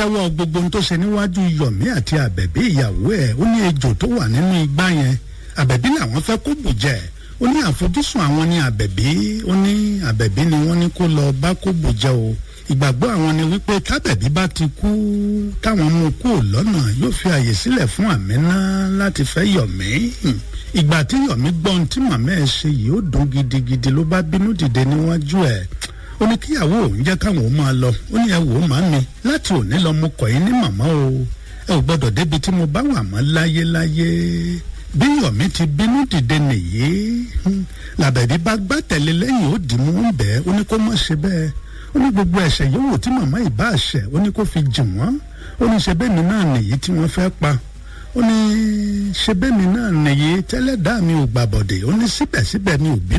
jẹ́wọ́ gbogbo ohun tó ṣe níwájú yọ̀mí àti àbẹ̀bí ìyàwó ẹ̀ ó ní ejò tó wà nínú igbá yẹn àbẹ̀bí làwọn fẹ́ kó bù jẹ́ ó ní àfojúsùn àwọn ní àbẹ̀bí ó ní àbẹ̀bí ni wọ́n ní kó lọ bá kó bù jẹ́ o ìgbàgbọ́ àwọn ni wípé tábẹ̀bí bá ti kú táwọn mú kú lọ́nà yóò fi àyè sílẹ̀ fún àmínà láti fẹ́ yọ̀mí ìgbà tí yọ̀mí gbọ́n tí màmá ẹ̀ ṣe yìí ó dùn gidigidi ló bá bínú dìde níwájú ẹ̀ ó ní kíyàwó òun jẹ́ káwọn ó máa lọ ó ní ẹ wò ó má mi láti òní lọ mo kọ̀ yín ní màmá o ẹ ò gbọ́dọ̀ débi tí mo bá wà mọ́ láyéláyé bí yọ̀mí ti bínú dìde nìyí làbẹ̀bí bá gbá tẹ̀lé lẹ́yìn ó dì mú ń bẹ́ẹ̀ ó ní kó má ṣe bẹ́ẹ̀ ó ní gbogbo ẹ̀ṣẹ̀ yòówù tí màmá ìbá àṣẹ ó ní kó fi jì wọ́n ó ní ṣe bẹ́ẹ̀ mi náà nìyí tí wọ́n fẹ́ pa ó ní ṣe bẹ́ẹ̀ mi náà nìyí tẹ́lẹ̀ dá mi ò gbàbọ̀dẹ̀ ó ní síbẹ̀síbẹ̀ mi ò bí